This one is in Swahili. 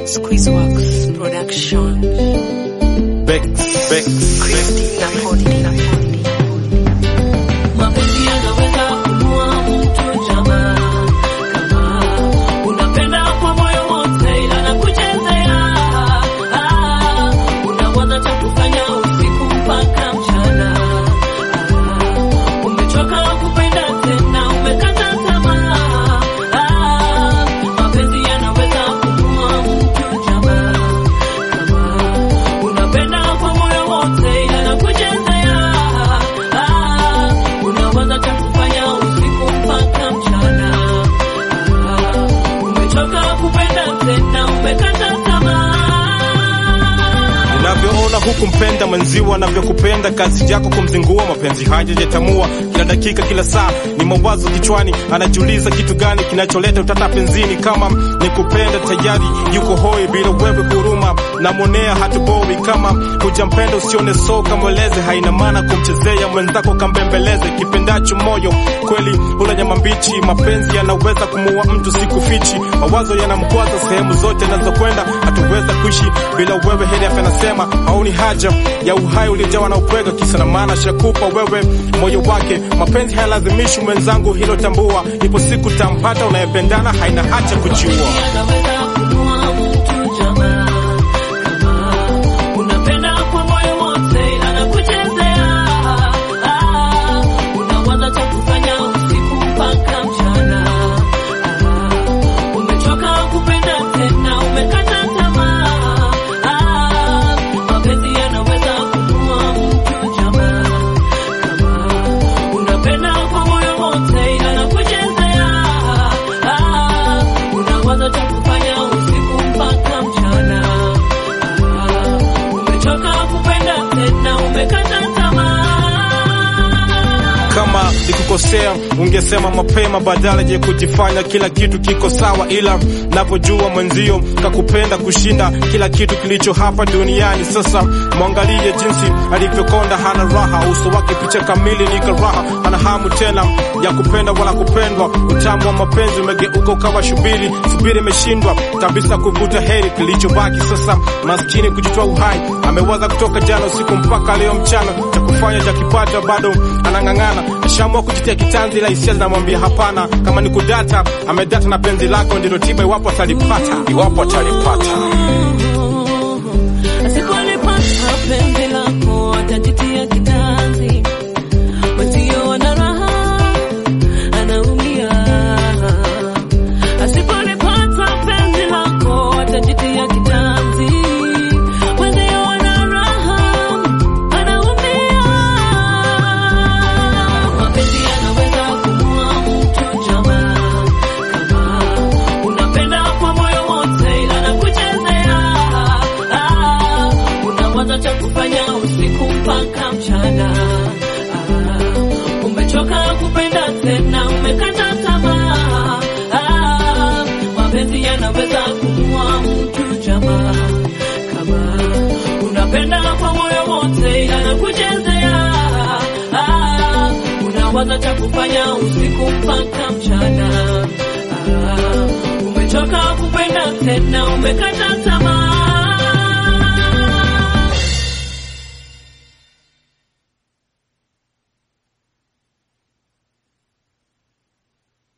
Squeezeworks Production. Bex, Bex, Christina Podi. Mapenzi yanaweza kumua mtu jamaa, kama unapenda kwa moyo wote, ila nakuchezea. Ah, unawaza cha kufanya usiku mpaka mchana. Ah, umechoka kupenda tena, umekata tamaa. Ah, mapenzi yanaweza kumua mtu jamaa, kama unapenda kwa moyo wote, ila nakuchezea. Ah, unawaza cha kufanya usiku mpaka mchana. Ah, umechoka kupenda tena, umekata tamaa. unavyoona huku mpenda mwenziwa anavyokupenda kazi yako kumzingua mapenzi hajajatamua kila dakika kila saa ni mawazo kichwani anajiuliza kitu gani kinacholeta utata penzini kama ni kupenda tayari yuko hoi bila wewe huruma namwonea hatuboi kama hujampenda usione so kamweleze haina maana kumchezea mwenzako kambembeleze kipendacho moyo kweli hula nyama mbichi mapenzi yanaweza kumuua mtu sikufichi mawazo yanamkwaza sehemu zote nazokwenda hatuweza kuishi bila wewe heri afya nasema hauni haja ya uhai uliojawa na upwega kisa na maana shakupa wewe moyo wake mapenzi hayalazimishi mwenzangu hilo tambua ipo siku tampata unayependana haina haja kujiua yanaweza kumua mtu jamaa, kama unapenda kwa moyo wote, ila nakuchezea. Ah, unawaza cha kufanya usiku mpaka mchana. Ah, umechoka kupenda tena, umekata tamaa. Ah, mapenzi yanaweza kumua mtu jamaa, kama unapenda kwa moyo wote, ila nakuchezea. Ah, unawaza cha kufanya usiku mpaka mchana. Ah, umechoka kupenda tena, umekata tamaa. kama nikukosea ungesema mapema badala ya kujifanya kila kitu kiko sawa ila napojua mwenzio kakupenda kushinda kila kitu kilicho hapa duniani sasa mwangalie jinsi alivyokonda hana raha uso wake picha kamili ni karaha hana hamu tena ya kupenda wala kupendwa utamu wa mapenzi umegeuka ukawa shubiri subiri imeshindwa kabisa kuvuta heri kilichobaki sasa maskini kujitoa uhai amewaza kutoka jana usiku mpaka leo mchana cha kufanya cha kipata bado anang'ang'ana ashaamua kujitia kitanzi ila hisia zinamwambia hapana kama ni kudata amedata na penzi lako ndilo tiba iwapo atalipata iwapo atalipata Asipolipata penzi lako atajitia kitanzi, mwenzio ana raha, anaumia. Asipolipata penzi lako atajitia kitanzi, mwenzio ana raha, anaumia. Mapenzi yanaweza kumua mtu jamaa, kama unapenda kwa moyo wote, ila nakuchezea. Ah, unawaza cha kufanya usiku mpaka mchana. Ah, umechoka kupenda tena, umekata tamaa. Ah, mapenzi yanaweza kumua mtu jamaa, kama unapenda kwa moyo wote, ila nakuchezea. Ah, unawaza cha kufanya usiku mpaka mchana. Ah, umechoka kupenda tena, umekata tamaa.